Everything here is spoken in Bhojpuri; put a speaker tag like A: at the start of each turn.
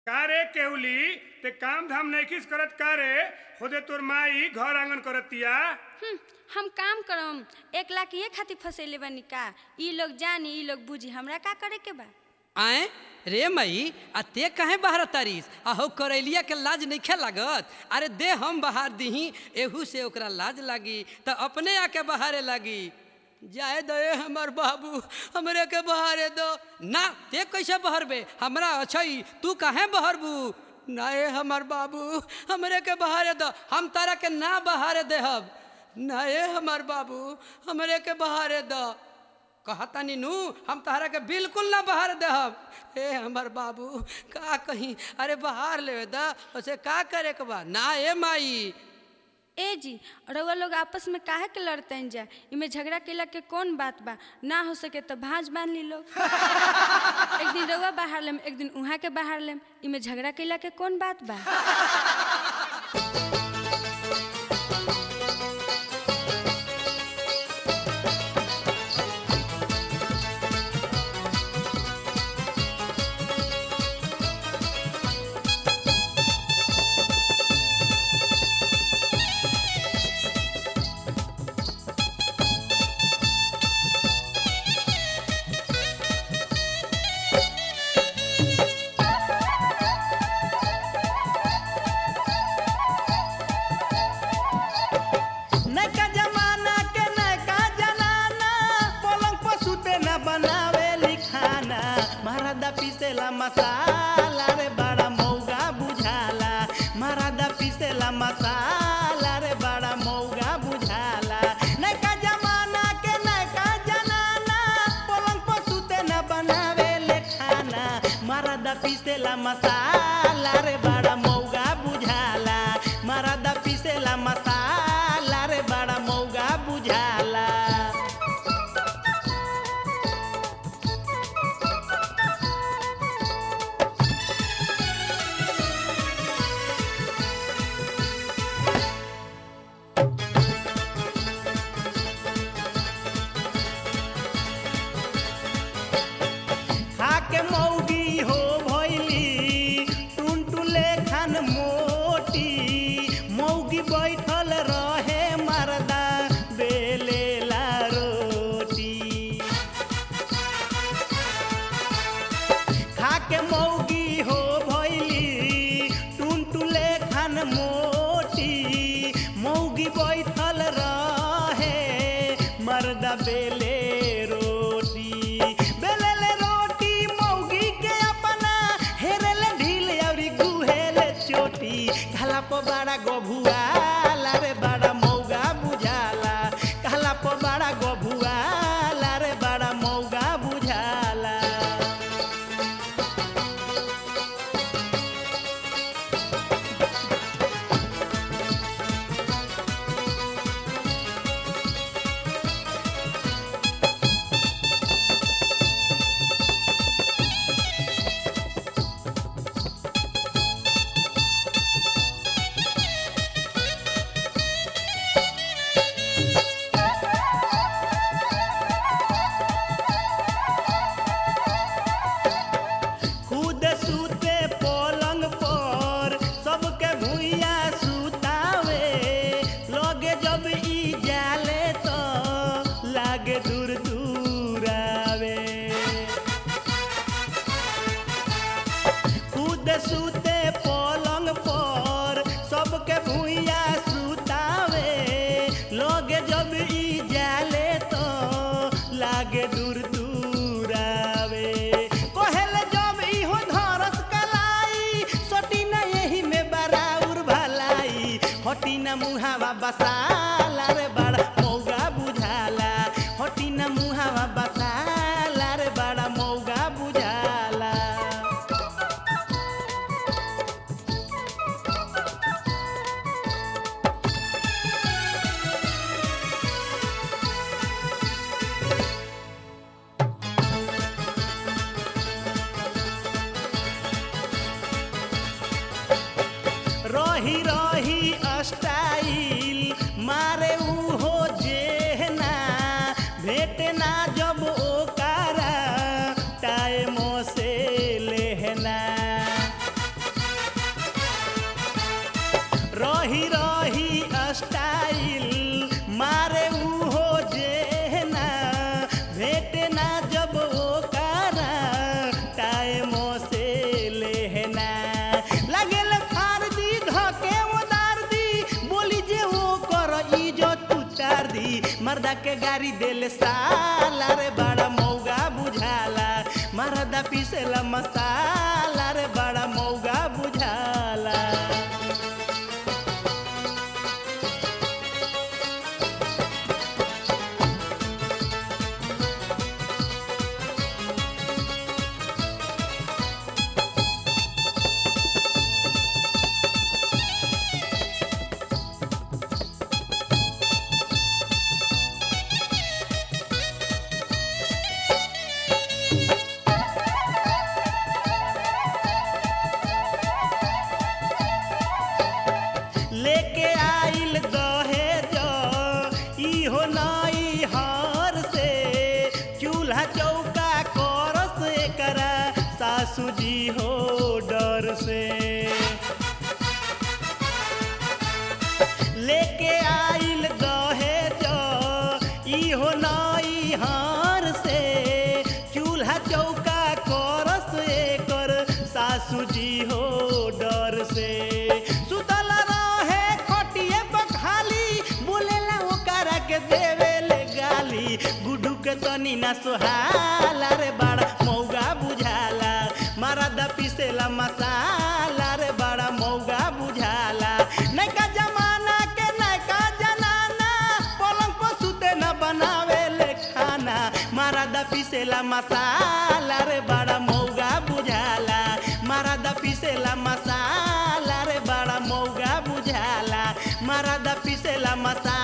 A: का रे केहुली ते काम धाम नैखिस करत का रे खुदे तोर माई घर आंगन करतिया
B: हम्म, हम काम करम एक लाख ये खातिर फंसेले बानी का ई लोग जानी ई लोग बुझी हमरा का करे के बा
C: आए रे मई आ ते कहे बाहर तारीस आ हो करैलिया के लाज नइखे लागत अरे दे हम बहार दीही एहू से ओकरा लाज लागी त अपने आके बहारे लागी जाए दे हमर बाबू हमरे के बहारे दो ना ते कैसे बहरबे हमरा अछई तू काहे बहरबू ना ए हमर बाबू हमरे के बहारे दो हम तारा के ना बहारे देहब ना ए हमर बाबू हमरे के बहारे दो कहता नीनू हम तहरा के बिल्कुल ना बाहर देहब ए हमर बाबू का कहीं अरे बाहर ले दा उसे का करे के बा ना ए माई
B: ए जी रउआ लोग आपस में काहे के लड़ते जा इमे झगड़ा केला के कौन बात बा ना हो सके तो भांज बांध ली लोग एक दिन रउआ बाहर लेम एक दिन उहाँ के बाहर लेम इमे झगड़ा केला के कौन बात बा
D: नैका जमाना के नैका जनाना पलंग पर सुते न बनावे लिखाना महाराजा पीसेला मसाला रे बड़ा मौगा बुझाला महाराजा पीसेला मसाला रे बड़ा मौगा बुझाला नैका जमाना के नैका जनाना पलंग पर सुते न बनावे लिखाना महाराजा पीसेला मसाला रे बड़ा मौगा बुझाला महाराजा पीसेला मसाला रे बड़ा मौगा बुझाला खाके मौगी हो भैली टुनटुले खान मोटी मौगी बैठल रहे मरदा बेलेला रोटी खाके मौगी हो भैली टुनटुले खान मोटी मौगी बैठल रहे मर्दा बेले रोटी बेलेले रोटी मौगी के अपना हेरेले ढील अउरी गुहेले चोटी कहला प बड़ा गभुआला रे बड़ा मौगा बुझाला कहला प बड़ा गभुआला रे बड़ा मौगा बुझाला खुद सूते पलंग पर सबके भुइया सुतावे लगे जब ई जाले तो लागे दूर दूर आवे खुद सूते पलंग पर सबके भुइया सुतावे लगे जब ई जाले तो लागे दूर दूर आवे कहेले जब इहो धरस कलाई सटी ना यही में बराउर भलाई हटी ना मुहावा बसाला रे बड़ा मौगा बुझाला हटी ना मुहावा बसाला रे बड़ा मौगा बुझाला रही रही स्टाइल मारे उहो जेहना भेटे ना जब ओकारा टाइमो से लेहना रही रही स्टाइल मारे उहो जेना भेटे ना जब ओकरा टाइम से लेहना लगेल फार दी धके उदार दी बोली जे वो कर इज्जत उतार दी मर्दा के गाड़ी देले साला रे बड़ा मौगा बुझाला मर्दा पीसेला मसाला रे बड़ा मौगा बुझाला लेके आइल दहेज इहो नई हर से चूल्हा चौका करस एकरा सासू जी हो डर से लेके आइल दहेज इहो नई हार से चूल्हा चौका करस एकर सासू जी हो डर से सुतल रहे खटिए बखाली बोलेला ओकरा के देवेले गाली गुडू के तनी ना सोहाला रे बड़ा मौगा बुझाला मारा दा पीसेला मसाला रे बड़ा मौगा बुझाला नैका जमाना के नैका जनाना पलंग पर सुते न बनावे ले खाना मारा दा पीसेला मसाला रे बड़ा मौगा बुझाला मारा दा पीसेला मसाला रे बड़ा मौगा बुझाला मारा दा पीसेला मसाला